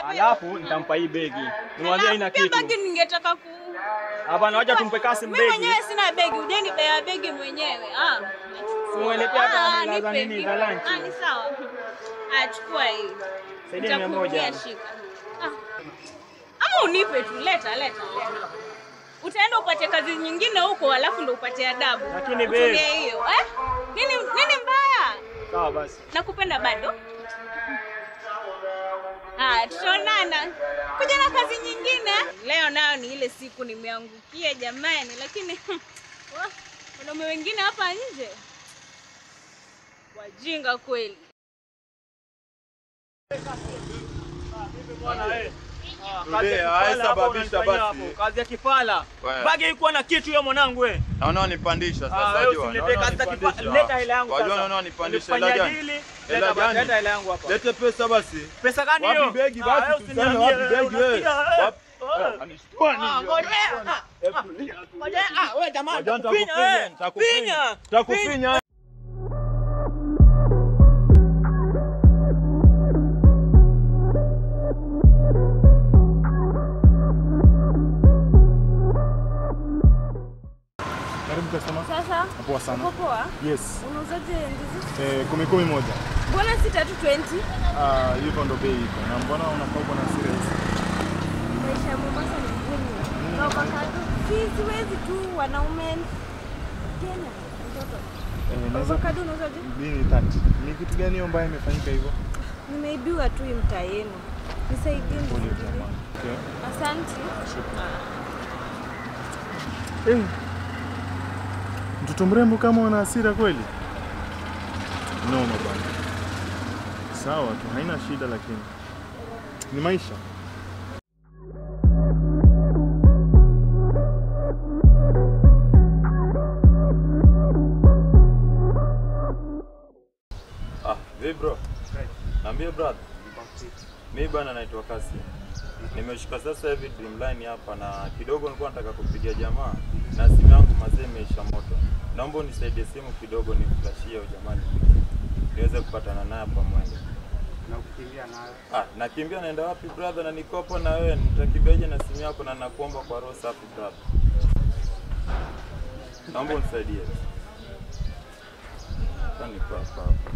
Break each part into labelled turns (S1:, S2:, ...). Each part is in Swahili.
S1: Alafu nitampa hii begi. Nimwambie haina
S2: Pia
S1: kitu.
S2: bagi ningetaka ku
S1: Hapana, wacha tumpe Kasim
S2: Mimi
S1: begi.
S2: mwenyewe sina begi, ujeni bea begi mwenyewe. Ah.
S1: Umwelekea hata
S2: Ah,
S1: hela za
S2: nipe,
S1: nini,
S2: nipe.
S1: za lunch.
S2: Ah, ni sawa. Ah, chukua hii.
S1: Saidia mia moja.
S2: Nitakutumia, shika. Ah. Ama unipe tu, leta leta leta. Utaenda upate kazi nyingine huko alafu ndo upate adabu.
S1: Lakini babe.
S2: Utumie hiyo. Eh? Nini nini mbaya?
S1: Sawa basi.
S2: Nakupenda bado? Ah, tutaonana. Kuja na kazi nyingine. Leo nayo ni ile siku nimeangukia jamani, lakini wah, wanaume wengine hapa nje wajinga kweli.
S1: Kazi ya
S3: Tulia,
S1: kifala
S3: haisababisha
S1: hapo unanifanyia
S3: basi.
S1: hapo, Kazi ya kifala.
S3: Wewe.
S1: Bagi ilikuwa na kitu hiyo mwanangu wewe.
S3: Naona wanipandisha
S1: Ah,
S3: sasa
S1: wewe
S3: wajua.
S1: usiniletee
S3: Naona
S1: kazi za
S3: wanipandisha.
S1: kifala. Leta hela yangu
S3: Wajua
S1: sasa.
S3: naona wanipandisha
S1: Nilifanya
S3: hela gani?
S1: dili,
S3: Hela
S1: leta ba-
S3: gani?
S1: leta hela yangu hapa.
S3: Lete pesa basi.
S1: Pesa gani
S3: Wapi
S1: hiyo?
S3: begi
S1: Ah,
S3: basi
S1: wewe
S3: tuseme
S1: usiniambie,
S3: wapi
S1: wewe
S3: begi wewe?
S1: unasikia, eh?
S3: Wapi?
S1: Eh.
S3: Anishtua
S1: Ah,
S3: nini?
S1: ngoja, ah, ah, ngoja, ah, wewe jamaa,
S3: Wajua
S1: nitakufinya,
S3: nitakufinya,
S1: eh.
S3: nitakufinya.
S1: Finya,
S3: Nitakufinya.
S4: Karibu customer.
S2: Sasa
S4: Poa sana.
S2: uko poa?
S4: Yes.
S2: Unauzaje ndizi?
S4: Eh, kumi kumi moja.
S2: Mbona si tatu 20?
S4: Ah, hivyo ndo bei iko. Na mbona unafaa kuwa na serious?
S2: Maisha ya Mombasa ni ngumu. Na avocado si siwezi tu wanaume Kenya mtoto.
S4: Eh, naweza
S2: Avocado unauzaje?
S4: Nini 30? Ni kitu gani hiyo mbaya imefanyika hivyo?
S2: Nimeibiwa tu hii mtaa yenu. Nisaidie
S4: Pole
S2: ndizi.
S4: jamani. Okay.
S2: Asante.
S4: Eh. Mtoto mrembo kama una hasira kweli? Noma bwana. Sawa tu, haina shida lakini. Ni maisha.
S3: Ah, vipi bro? Naambia brother. Mimi bana naitwa Kasi. Nimeshika sasa hivi Dreamline hapa na kidogo nilikuwa nataka kupigia jamaa na simu yangu mazee imeisha moto. Naomba unisaidie simu kidogo nimflashie huyo jamaa niweze kupatana naye hapa mwendo.
S5: na kukimbia nayo.
S3: Ah, nakimbia naenda wapi brother na niko hapo na wewe nitakimbiaje na simu yako na nakuomba kwa roho safi brother. Naomba unisaidie. Sasa niko hapa hapa.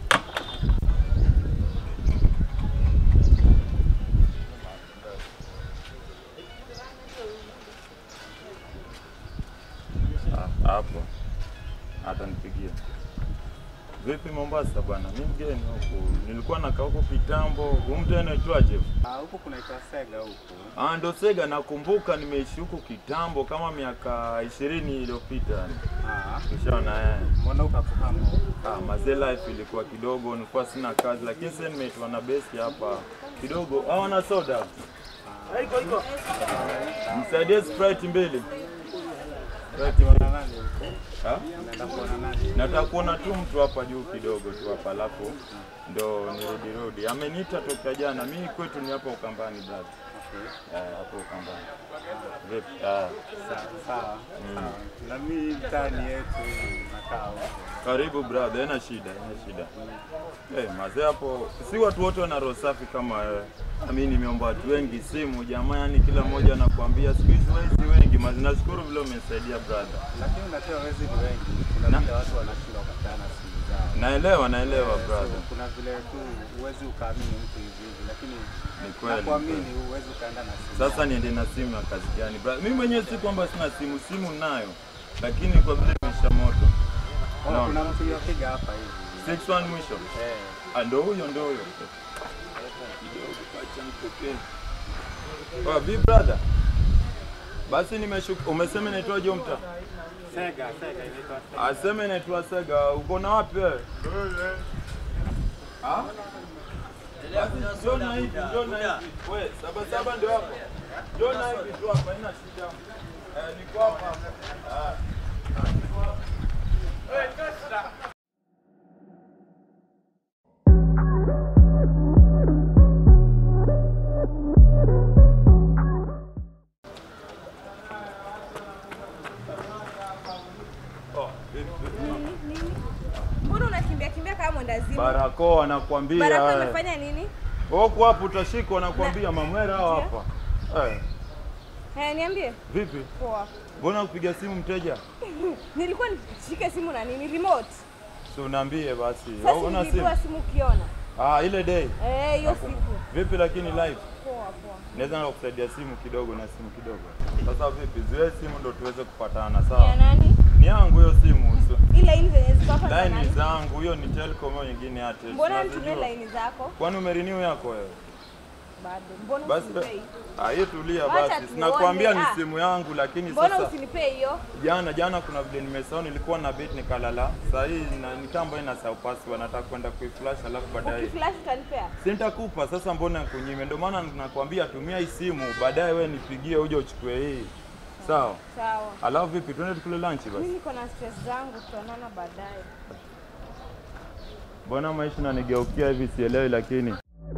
S3: Ah, hapo hata nipigie. Vipi Mombasa bwana? Mimi mgeni huku. Nilikuwa nakaa huko kitambo. Huyu mtu anaitwaje?
S5: Ah, huko kunaitwa Sega huko.
S3: Ah, ndo Sega nakumbuka nimeishi huku kitambo kama miaka ishirini iliyopita.
S5: Ah,
S3: Ushaona eh.
S5: mbona ukakuhama huko?
S3: Ah, mazee life ilikuwa kidogo, nilikuwa sina kazi lakini sasa nimeitwa na besi hapa kidogo. Ah, wana soda. Iko iko. Msaidie Sprite mbili. Sprite mbili.
S5: Na nani huko?
S3: Ah?
S5: Unaenda kuona nani?
S3: Nataka kuona tu mtu hapa juu kidogo tu hapa alafu ndo nirudi rudi. Ameniita toka jana. Mimi kwetu ni hapo Ukambani brother.
S5: Okay.
S3: Eh, hapo Ukambani. Vipi? Ah,
S5: Sawa, sawa. sawa. Na mimi mtaani yetu nakaa huko.
S3: karibu brother, haina shida, haina shida. Eh, mazee hapo si watu wote wana roho safi kama wewe. Mimi nimeomba watu wengi simu jamaa, yani kila mmoja anakuambia siku hizi wezi wengi. Mazi nashukuru vile umesaidia brother.
S5: Lakini unajua wezi ni wengi. Kuna
S3: Na-
S5: vile watu wanashindwa kupeana simu zao.
S3: Naelewa, naelewa brother.
S5: So, kuna vile tu huwezi ukaamini mtu hivi hivi, lakini
S3: Ni kweli.
S5: nakuamini huwezi ukaenda na simu.
S3: Sasa niende na simu ya kazi gani? Bra- Mimi mwenyewe si kwamba sina simu, simu nayo, lakini kwa vile imesha moto.
S5: Oh,
S3: no.
S5: kuna mtu yopiga hapa hivi.
S3: 61 mwisho.
S5: Eh,
S3: Ah, ndo huyo ndo huyo. Kidogo acha nipokee. Oh, bi brother. Basi nimeshuka. Umesema inaitwa Jomta?
S5: Sega, Sega inaitwa Sega.
S3: Aseme inaitwa Sega. Uko na wapi wewe? Ah? Basi njoo na hivi, njoo na hivi. Wewe, saba saba ndio hapo. Njoo na hivi tu hapa, haina shida. Eh, niko hapa. Ah. Oh, vipi, vipi?
S2: Nini? Nini? Mbona unakimbia kimbia kama mwendazimu?
S3: Barakoa nakwambia.
S2: Baraka
S3: wewe.
S2: amefanya nini?
S3: Huko hapo utashikwa na kuambia mamwera hao hapa. Eh,
S6: Eh, niambie.
S3: vipi?
S6: Poa.
S3: Mbona kupiga simu mteja?
S6: Nilikuwa nishike simu na nini remote.
S3: Si unaambie basi.
S6: Sasa
S3: Una simu?
S6: nilipua simu ukiona.
S3: Ah, ile day.
S6: Eh, hiyo siku.
S3: Vipi lakini live?
S6: Poa poa.
S3: Naweza na kusaidia simu kidogo na simu kidogo. Sasa vipi? Ziwe simu ndo tuweze kupatana,
S6: Ya
S3: sawa?
S6: nani?
S3: Ni yangu hiyo simu. So,
S6: Ile ile zenye ziko hapa za
S3: line
S6: nani?
S3: zangu hiyo ni Telcom hiyo nyingine Airtel.
S6: Mbona nitumie
S3: Tunazijua.
S6: line zako?
S3: Kwani umerenew yako wewe?
S6: Bado. Mbona
S3: Basi
S6: usinipei?
S3: ah, hiyo tulia
S6: Wacha
S3: basi.
S6: tuone,
S3: Sinakwambia ni
S6: ah.
S3: simu yangu lakini
S6: Mbona
S3: sasa
S6: usinipei hiyo?
S3: jana jana kuna vile nimesahau nilikuwa na bait nikalala. Sasa hii na nikambo ina sahau password nataka kwenda kuiflash alafu baadaye.
S6: Ukiflash utanipea?
S3: Si nitakupa sasa, mbona kunyime? Ndio maana nakwambia tumia hii simu, baadaye wewe nipigie uje uchukue hii. Sawa?
S6: Sawa.
S3: Alafu vipi, twende tukule lunch
S6: Mimi
S3: basi.
S6: niko na stress zangu, tutaonana baadaye.
S3: Mbona maisha nanigeukia hivi sielewi, lakini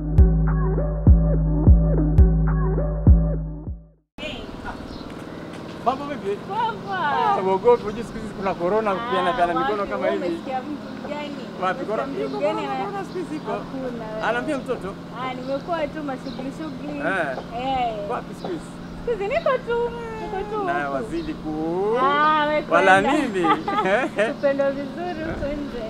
S5: Mambo vipi?
S2: Baba.
S5: Uogopi, unajua siku hizi kuna corona kupiana piana mikono
S2: wapi,
S5: kama
S2: wewe
S5: hivi.
S2: Umesikia mtu mgani?
S5: Wapi corona?
S2: Umesikia mtu
S5: Iko
S2: mgani na-
S5: corona siku hizi iko.
S2: Hakuna. wewe.
S5: Anaambia mtoto.
S2: Ah, nimekuwa tu mashughuli shughuli.
S5: Eh.
S2: Eh.
S5: Wapi siku hizi?
S2: Siku hizi niko tu, niko tu.
S5: Naye
S2: huku.
S5: wazidi ku
S2: Ah, wewe
S5: wala
S2: kwenda.
S5: nini?
S2: Upendo vizuri huko nje.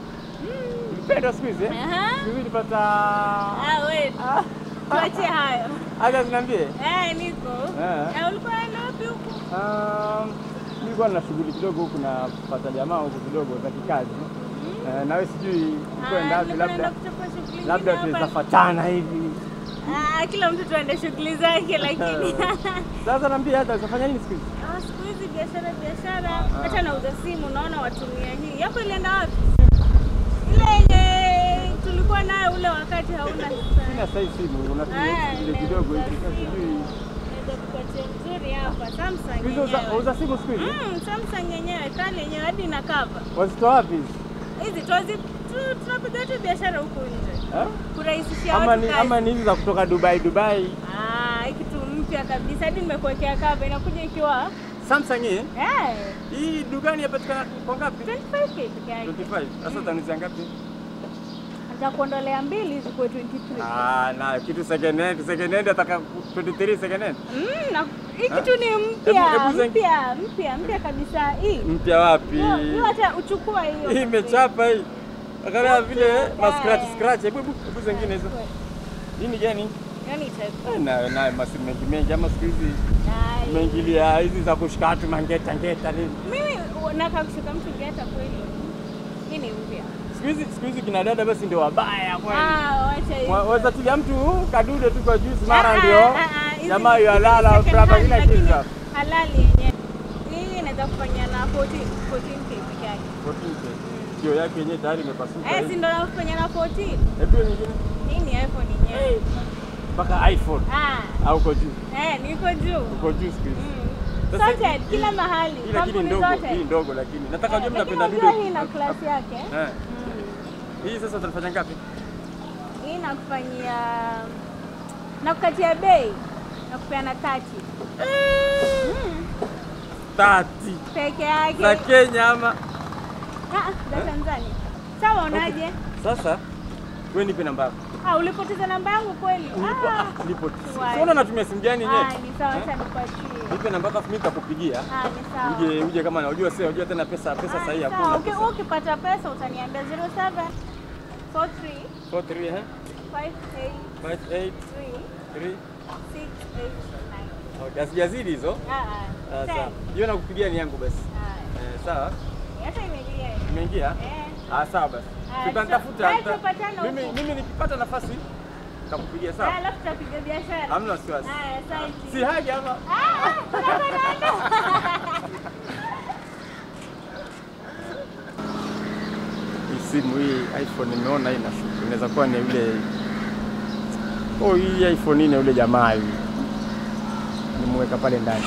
S5: Mpendo siku hizi eh?
S2: Aha.
S5: Siku hizi nilipata
S2: Ah, wewe. Tuachie hayo.
S5: Aga zinaambie.
S2: Eh, niko.
S5: Eh.
S2: Eh, ulikuwa unaenda wapi huku?
S5: Um, nilikuwa na shughuli kidogo huku napata jamaa huku kidogo za kikazi. Eh, nawe sijui kwenda wapi,
S2: nilikuwa naenda
S5: labda
S2: kuchukua shughuli
S5: labda
S2: nyingine
S5: tuweza
S2: hapa.
S5: fatana hivi.
S2: Ah, kila mtu tuende shughuli zake lakini
S5: Sasa naambia hata utafanya nini siku hizi?
S2: Ah, siku hizi biashara biashara, hata nauza simu, naona watumia hii yako. Ilienda wapi? Ile yenye tulikuwa nayo ule wakati hauna
S5: Sina sasa hii simu, unatumia
S2: Ah,
S5: hizi vile kidogo hivi.
S2: nimeuza
S5: Sasa
S2: simu.
S5: sijui.
S2: Naweza kupatia nzuri hapa, Samsung
S5: Hizo uza,
S2: yenyewe.
S5: uza simu siku hizi?
S2: Mm, Samsung yenyewe kali yenyewe hadi na cover.
S5: Wazitoa wapi hizi?
S2: Hizi tuwazi tu- tunapiga tu biashara huku nje
S5: Eh?
S2: kurahisishia
S5: Ama
S2: watu
S5: ni
S2: kazi.
S5: ama ni hizi za kutoka Dubai Dubai.
S2: Ah, hii kitu mpya kabisa, hadi nimekuwekea cover, inakuja ikiwa
S5: Samsung hii
S2: eh
S5: hii dukani yapatikana kwa ngapi?
S2: 25k peke yake.
S5: 25. Sasa utanunuza ngapi?
S2: Nitakuondolea mbili hizi kwa 23.
S5: Ah, na kitu second hand, second hand ataka 23 second hand.
S2: Mm, na hii kitu ni mpya
S5: Hebu- hebu zeng-
S2: mpya mpya mpya kabisa hii.
S5: Mpya wapi?
S2: Hiyo hiyo hata uchukua hiyo.
S5: Hii imechapa hii. Angalia vile ma
S2: Eh.
S5: scratch scratch. Hebu hebu hebu zingine hizo. Hii ni gani?
S2: Yaani ita-
S5: Eh, Na na masimu mengi mengi ama siku hizi
S2: Ai.
S5: umeingilia hizi za kushika watu mangeta ngeta nini.
S2: Mimi nataka kushika mtu ngeta kweli. Hii ni mpya.
S5: Siku hizi siku hizi kina dada basi ndio wabaya kweli.
S2: Ah, wacha hiyo.
S5: Wa- Waweza tilia mtu kadude tu kwa juice mara
S2: Ah,
S5: ndio
S2: ah, ah, hizi
S5: jamaa
S2: ni-
S5: yalala
S2: second
S5: braba
S2: hand,
S5: kila
S2: lakini
S5: kitu.
S2: Halali yenyewe. Hii inaweza kufanya na 14 14k peke yake.
S5: 14K. Kio yake yenyewe tayari imepasuka.
S2: Eh, si
S5: hivi.
S2: ndo nafanya na 14.
S5: Hebu hiyo nyingine
S2: Hii ni iPhone yenyewe.
S5: mpaka iPhone
S2: Ah,
S5: au uko juu.
S2: eh, niko juu.
S5: Uko juu siku hizi.
S2: Mm.
S5: Sasa
S2: Sorted
S5: hii-
S2: kila mahali.
S5: Hii lakini
S2: Kampuni
S5: ndogo,
S2: zote.
S5: hii ndogo lakini. Nataka
S2: Eh,
S5: ujue
S2: lakini
S5: mnapenda
S2: unajua
S5: dude.
S2: hii ina klasi yake.
S5: Eh. Hii sasa utafanya ngapi?
S2: Hii nakufanyia nakukatia bei nakupeana tati
S5: Tati
S2: peke yake
S5: za Kenya ama
S2: Ah, za Tanzania. Sawa, unaje?
S5: sasa wewe nipe namba yako.
S2: Ah, ulipoteza namba yangu kweli?
S5: Nipo
S2: Ah,
S5: ah, nipo.
S2: Why?
S5: Siona natumia simu gani
S2: ah,
S5: yenyewe?
S2: ni sawa, acha nipatie.
S5: Nipe namba yako mimi nitakupigia.
S2: Ah, ni sawa.
S5: Uje uje kama unajua sasa unajua tena pesa pesa
S2: Ah,
S5: sahihi
S2: ni sawa.
S5: hakuna.
S2: Uki-
S5: pesa.
S2: Ukipata pesa utaniambia 07 43
S5: 43 eh
S2: 583
S5: 58 3
S2: 689.
S5: Okay, asijazidi hizo.
S2: Ah, ah.
S5: Ah,
S2: Ten.
S5: sawa. Hiyo nakupigia ni yangu basi.
S2: Ah,
S5: Eh, sawa.
S2: hata imeingia.
S5: Imeingia?
S2: Eh.
S5: Ah, sawa basi.
S2: Ah,
S5: Tutanitafuta.
S2: sawa.
S5: tuta-
S2: Tutapatana
S5: Mimi
S2: huko.
S5: mimi nikipata nafasi nitakupigia
S2: Ah,
S5: sawa.
S2: alafu tutapiga biashara.
S5: Hamna wasiwasi.
S2: Haya, asante.
S5: Si haja ama
S2: Ah, tunakwenda.
S5: hii simu hii iPhone nimeona hii nashuku. Inaweza kuwa ni yule Oh, hii iPhone ni yule jamaa hivi. Nimeweka pale ndani.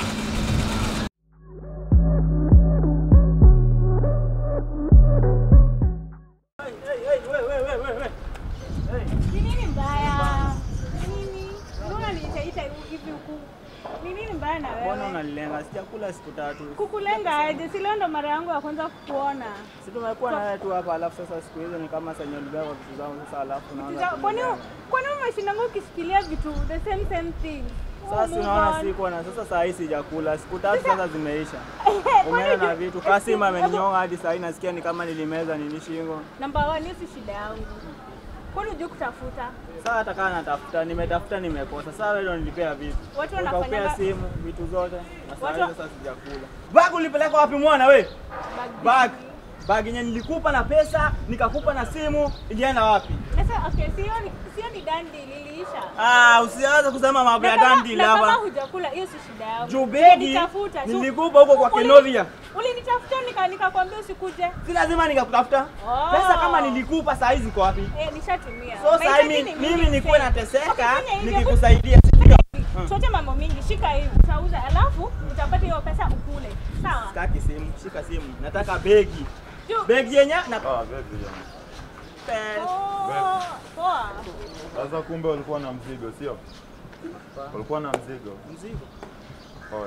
S2: Ni nini mbaya? Ni nini? Mbona nitaita hivi huku? Ni nini mbaya na
S1: Mbona
S2: wewe?
S1: unanilenga? Sijakula siku tatu.
S2: Kukulenga aje? Si leo ndo mara yangu ya kwanza kukuona.
S1: Si tumekuwa na wewe tu hapa alafu sasa siku hizo ni kama senye ulibeba vitu zangu sasa alafu unaanza.
S2: Sasa, Kwani
S1: kunilenga.
S2: kwani umeshindanga ukishikilia vitu the same same thing?
S1: Sasa si
S2: Move
S1: unaona
S2: on.
S1: siko na sasa saa hii sijakula. Siku tatu sasa zimeisha.
S2: Kwani
S1: Umeenda na
S2: ju-
S1: vitu. Kasim ameninyonga hadi saa hii nasikia ni kama nilimeza nini shingo.
S2: Number one, hiyo si shida yangu. Kwani hujui kutafuta?
S1: Sasa hata kama natafuta, nimetafuta nimekosa. Sasa wewe ndio nilipea vitu.
S2: Watu
S1: Ukapea
S2: wanafanyanga-
S1: simu, vitu zote. Na saa
S2: Watu-
S1: hii sasa sijakula. Bag ulipeleka wapi mwana we? Bag. Bag yenye nilikupa na pesa, nikakupa na simu, ilienda wapi?
S2: Sasa okay, sio ni sio ni dandi liliisha.
S1: Ah, usianze kusema mambo ya
S2: Na kama-
S1: dandi
S2: na kama
S1: hapa.
S2: hujakula hiyo si shida yangu.
S1: Juu begi
S2: Ulinitafuta, si-
S1: nilikupa huko kwa
S2: Ulini-
S1: Kenovia.
S2: Ulinitafuta nika nikakwambia usikuje.
S1: Si lazima nikakutafuta.
S2: Oh.
S1: Pesa kama nilikupa saa hizi ziko wapi?
S2: Eh, nishatumia.
S1: So saa
S2: Mahitaji
S1: hii
S2: ni
S1: mimi
S2: mingi
S1: nikuwe
S2: mzee.
S1: nateseka
S2: Ukifanya hivyo,
S1: nikikusaidia. si ndio?
S2: Chote mambo mingi, shika hii utauza, alafu utapata hiyo pesa ukule. Sawa?
S1: Sitaki simu, shika simu. Nataka begi.
S2: Juu-
S1: Begi yenye na
S3: Ah, baby jamaa.
S1: pesa.
S2: Oh, poa.
S3: Sasa kumbe ulikuwa na mzigo, sio? Ulikuwa na mzigo.
S1: Mzigo.
S3: Oe.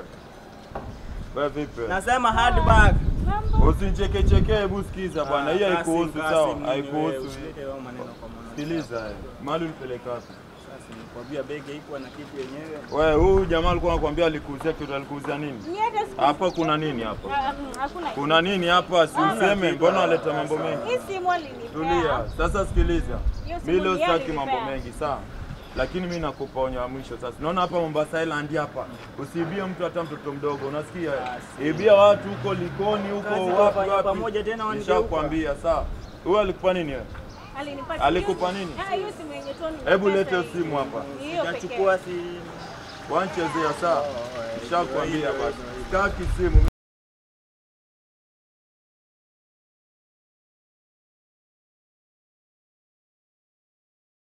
S3: Wewe vipi?
S1: Nasema hard bag.
S2: Mambo.
S3: Usinicheke cheke, hebu sikiza bwana. Hii haikuhusu sawa? Haikuhusu.
S1: Usilete wewe maneno kwa mwana.
S3: Sikiliza, eh. mahali ulipeleka wapi?
S1: Sasa nikwambia begi haikuwa na kitu yenyewe.
S3: Wewe huyu jamaa alikuwa anakuambia alikuuzia kitu, alikuuzia nini?
S2: Ni hata siku-
S3: Hapa kuna nini hapa?
S2: Ah, mm, Hakuna.
S3: Kuna nini hapa? Si useme, mbona unaleta mambo mengi?
S2: Hii simu alinipea.
S3: Tulia. Sasa sikiliza.
S2: Hiyo simu
S3: Mimi leo
S2: ni yeye
S3: sitaki mambo
S2: alinipea.
S3: mengi, sawa? Lakini mimi nakupa onyo la mwisho sasa. Naona hapa Mombasa Island hapa. Usiibie mtu hata mtoto mdogo, unasikia? Ibia watu huko Likoni huko
S1: Kazi
S3: wapi
S1: tunafanya
S3: wapi.
S1: pamoja tena wanigeuka.
S3: Nishakwambia, sawa? Huyu alikupa nini wewe?
S2: Alinipa-
S3: Alikupa
S2: hiyo-
S3: nini?
S2: Ah, hiyo simu yenye tu nimepesa
S3: Hebu lete
S2: hii.
S3: simu hapa.
S2: Ni hiyo pekee.
S1: Sijachukua si
S3: Wanchezea sawa? Nishakwambia basi. Sitaki simu.